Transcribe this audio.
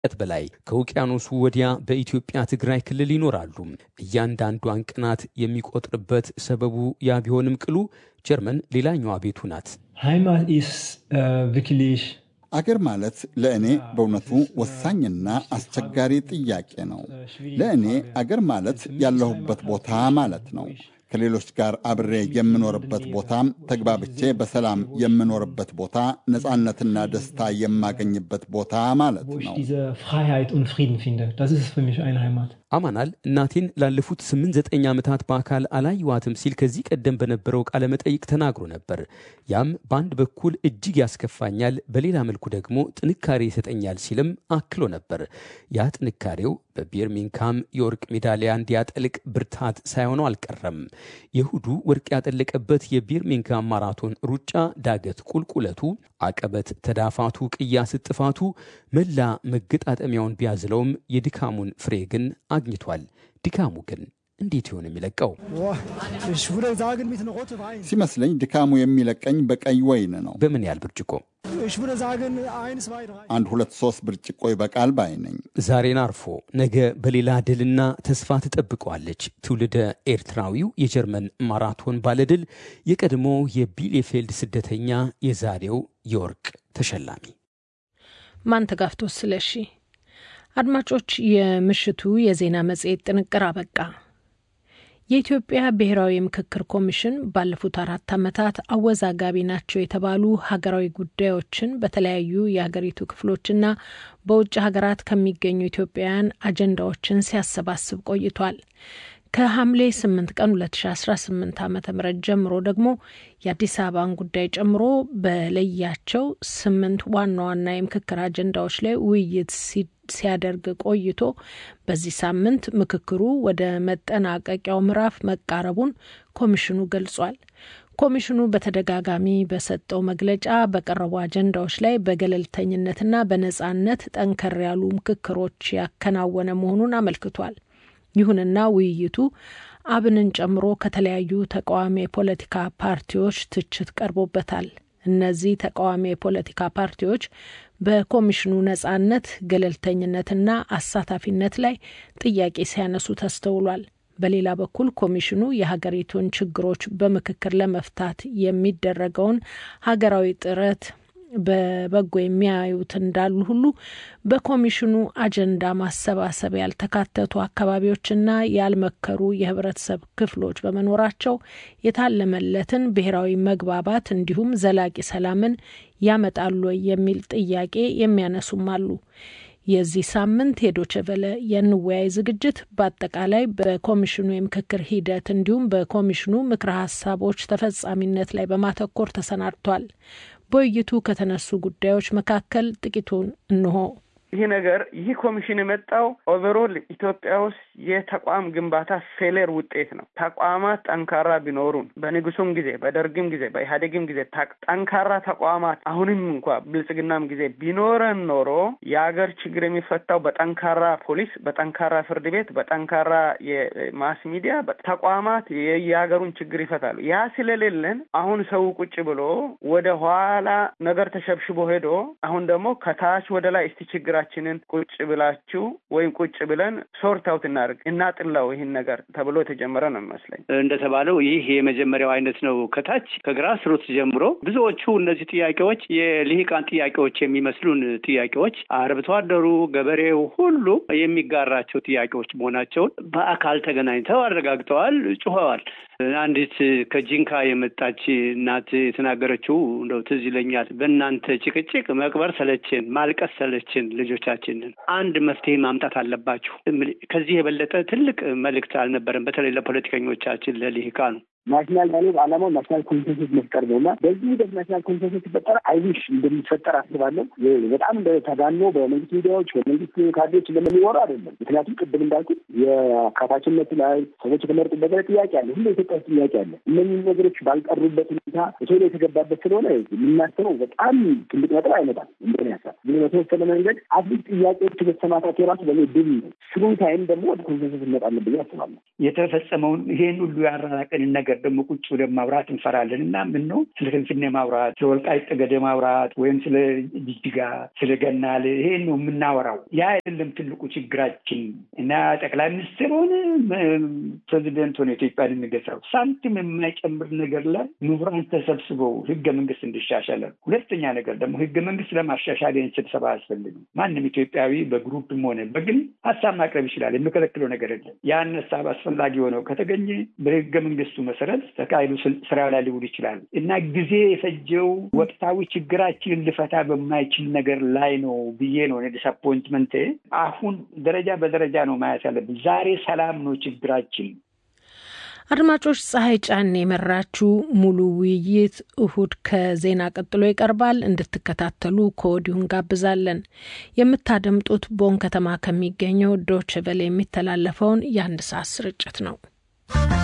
በላይ ከውቅያኖሱ ወዲያ በኢትዮጵያ ትግራይ ክልል ይኖራሉ። እያንዳንዷን ቅናት የሚቆጥርበት ሰበቡ ያ ቢሆንም ቅሉ ጀርመን ሌላኛዋ ቤቱ ናት። Heimat ist äh, wirklich አገር ማለት ለእኔ በእውነቱ ወሳኝና አስቸጋሪ ጥያቄ ነው። ለእኔ አገር ማለት ያለሁበት ቦታ ማለት ነው። ከሌሎች ጋር አብሬ የምኖርበት ቦታ፣ ተግባብቼ በሰላም የምኖርበት ቦታ፣ ነፃነትና ደስታ የማገኝበት ቦታ ማለት wo ich ነው። diese Freiheit und Frieden finde. Das ist für mich eine Heimat. አማናል እናቴን ላለፉት ስምንት ዘጠኝ ዓመታት በአካል አላየዋትም ሲል ከዚህ ቀደም በነበረው ቃለ መጠይቅ ተናግሮ ነበር። ያም በአንድ በኩል እጅግ ያስከፋኛል፣ በሌላ መልኩ ደግሞ ጥንካሬ ይሰጠኛል ሲልም አክሎ ነበር። ያ ጥንካሬው በቢርሚንግሃም የወርቅ ሜዳሊያ እንዲያጠልቅ ብርታት ሳይሆነው አልቀረም። የእሁዱ ወርቅ ያጠለቀበት የቢርሚንግሃም ማራቶን ሩጫ ዳገት ቁልቁለቱ፣ አቀበት ተዳፋቱ፣ ቅያስ ጥፋቱ መላ መገጣጠሚያውን ቢያዝለውም የድካሙን ፍሬ ግን አግኝቷል። ድካሙ ግን እንዴት ይሆን የሚለቀው? Boah, ich würde sagen mit einer roten Wein. ሲመስለኝ ድካሙ የሚለቀኝ በቀይ ወይን ነው። በምን ያህል ብርጭቆ? Ich würde sagen eins, zwei, drei. አንድ ሁለት ሶስት ብርጭቆ ይበቃል ባይ ነኝ። ዛሬን አርፎ ነገ በሌላ ድልና ተስፋ ትጠብቀዋለች። ትውልደ ኤርትራዊው የጀርመን ማራቶን ባለድል የቀድሞ የቢሌፌልድ ስደተኛ የዛሬው የወርቅ ተሸላሚ ማንተጋፍቶ ስለሺ። አድማጮች፣ የምሽቱ የዜና መጽሔት ጥንቅር አበቃ። የኢትዮጵያ ብሔራዊ ምክክር ኮሚሽን ባለፉት አራት ዓመታት አወዛጋቢ ናቸው የተባሉ ሀገራዊ ጉዳዮችን በተለያዩ የሀገሪቱ ክፍሎችና በውጭ ሀገራት ከሚገኙ ኢትዮጵያውያን አጀንዳዎችን ሲያሰባስብ ቆይቷል። ከሐምሌ 8 ቀን 2018 ዓ ም ጀምሮ ደግሞ የአዲስ አበባን ጉዳይ ጨምሮ በለያቸው ስምንት ዋና ዋና የምክክር አጀንዳዎች ላይ ውይይት ሲያደርግ ቆይቶ በዚህ ሳምንት ምክክሩ ወደ መጠናቀቂያው ምዕራፍ መቃረቡን ኮሚሽኑ ገልጿል። ኮሚሽኑ በተደጋጋሚ በሰጠው መግለጫ በቀረቡ አጀንዳዎች ላይ በገለልተኝነትና በነጻነት ጠንከር ያሉ ምክክሮች ያከናወነ መሆኑን አመልክቷል። ይሁንና ውይይቱ አብንን ጨምሮ ከተለያዩ ተቃዋሚ የፖለቲካ ፓርቲዎች ትችት ቀርቦበታል። እነዚህ ተቃዋሚ የፖለቲካ ፓርቲዎች በኮሚሽኑ ነጻነት፣ ገለልተኝነትና አሳታፊነት ላይ ጥያቄ ሲያነሱ ተስተውሏል። በሌላ በኩል ኮሚሽኑ የሀገሪቱን ችግሮች በምክክር ለመፍታት የሚደረገውን ሀገራዊ ጥረት በበጎ የሚያዩት እንዳሉ ሁሉ በኮሚሽኑ አጀንዳ ማሰባሰብ ያልተካተቱ አካባቢዎችና ያልመከሩ የህብረተሰብ ክፍሎች በመኖራቸው የታለመለትን ብሔራዊ መግባባት እንዲሁም ዘላቂ ሰላምን ያመጣሉ የሚል ጥያቄ የሚያነሱም አሉ። የዚህ ሳምንት የዶቸቨለ የንወያይ ዝግጅት በአጠቃላይ በኮሚሽኑ የምክክር ሂደት እንዲሁም በኮሚሽኑ ምክረ ሀሳቦች ተፈጻሚነት ላይ በማተኮር ተሰናድቷል። በውይይቱ ከተነሱ ጉዳዮች መካከል ጥቂቱን እንሆ። ይህ ነገር ይህ ኮሚሽን የመጣው ኦቨሮል ኢትዮጵያ ውስጥ የተቋም ግንባታ ፌሌር ውጤት ነው። ተቋማት ጠንካራ ቢኖሩን በንጉሱም ጊዜ በደርግም ጊዜ በኢህአዴግም ጊዜ ጠንካራ ተቋማት አሁንም እንኳ ብልጽግናም ጊዜ ቢኖረን ኖሮ የሀገር ችግር የሚፈታው በጠንካራ ፖሊስ፣ በጠንካራ ፍርድ ቤት፣ በጠንካራ የማስ ሚዲያ ተቋማት የሀገሩን ችግር ይፈታሉ። ያ ስለሌለን አሁን ሰው ቁጭ ብሎ ወደ ኋላ ነገር ተሸብሽቦ ሄዶ አሁን ደግሞ ከታች ወደ ላይ እስቲ ችግር ችንን ቁጭ ብላችሁ ወይም ቁጭ ብለን ሶርት አውት እናድርግ እናጥላው ይህን ነገር ተብሎ የተጀመረ ነው የሚመስለኝ። እንደተባለው ይህ የመጀመሪያው አይነት ነው። ከታች ከግራስ ሩት ጀምሮ ብዙዎቹ እነዚህ ጥያቄዎች የልሂቃን ጥያቄዎች የሚመስሉን ጥያቄዎች አርብቶ አደሩ፣ ገበሬው ሁሉ የሚጋራቸው ጥያቄዎች መሆናቸውን በአካል ተገናኝተው አረጋግጠዋል፣ ጩኸዋል። አንዲት ከጂንካ የመጣች እናት የተናገረችው እንደው ትዝ ይለኛል። በእናንተ ጭቅጭቅ መቅበር ሰለችን፣ ማልቀስ ሰለችን፣ ልጆቻችንን አንድ መፍትሄ ማምጣት አለባችሁ። ከዚህ የበለጠ ትልቅ መልእክት አልነበረም። በተለይ ለፖለቲከኞቻችን ለልሂቃኑ ናሽናል ዳያሎግ ዓላማው ናሽናል ኮንሰንሰስ መፍጠር ነው እና በዚህ ሂደት ናሽናል ኮንሰንሰስ ሲፈጠር አይዊሽ እንደሚፈጠር አስባለሁ። በጣም ተጋኖ በመንግስት ሚዲያዎች በመንግስት ካድሬዎች እንደሚወሩ አይደለም። ምክንያቱም ቅድም እንዳልኩት የአካታችነት ላይ ሰዎች የተመረጡበት ላይ ጥያቄ አለ፣ ሁሉ ኢትዮጵያ ውስጥ ጥያቄ አለ። እነዚህ ነገሮች ባልቀሩበት ሁኔታ በቶሎ የተገባበት ስለሆነ የምናስበው በጣም ትልቅ ነጥብ አይመጣም። እንደኔ ሀሳብ ግን በተወሰነ መንገድ አትሊስት ጥያቄዎች መሰማታቸው የራሱ በ ድል ነው። ስሩ ታይም ደግሞ ወደ ኮንሰንሰስ እንመጣለን ብዬ አስባለሁ። የተፈጸመውን ይሄን ሁሉ ያራራቀንን ነገር ነገር ደግሞ ቁጭ ብለን ማውራት እንፈራለን እና ምን ነው ስለ ፍንፍኔ ማውራት፣ ስለ ወልቃይት ጠገዴ ማውራት ወይም ስለ ጅጅጋ፣ ስለ ገናሌ ይሄን ነው የምናወራው። ያ አይደለም ትልቁ ችግራችን እና ጠቅላይ ሚኒስትር ሆነ ፕሬዚደንት ሆነ ኢትዮጵያን የሚገዛው ሳንቲም የማይጨምር ነገር ላይ ምሁራን ተሰብስበው ህገ መንግስት እንዲሻሻል። ሁለተኛ ነገር ደግሞ ህገ መንግስት ለማሻሻል ይህን ስብሰባ አያስፈልግም። ማንም ኢትዮጵያዊ በግሩፕም ሆነ በግል ሀሳብ ማቅረብ ይችላል። የሚከለክለው ነገር የለም። ያን ሀሳብ አስፈላጊ ሆነው ከተገኘ በህገ መንግስቱ መሰረት ተካሂዶ ስራ ላይ ሊውል ይችላል እና ጊዜ የፈጀው ወቅታዊ ችግራችንን ልፈታ በማይችል ነገር ላይ ነው ብዬ ነው ዲስአፖይንትመንት። አሁን ደረጃ በደረጃ ነው ማየት ያለብን። ዛሬ ሰላም ነው ችግራችን። አድማጮች፣ ፀሐይ ጫን የመራችው ሙሉ ውይይት እሁድ ከዜና ቀጥሎ ይቀርባል። እንድትከታተሉ ከወዲሁ እንጋብዛለን። የምታደምጡት ቦን ከተማ ከሚገኘው ዶች ቨለ የሚተላለፈውን የአንድ ሰዓት ስርጭት ነው።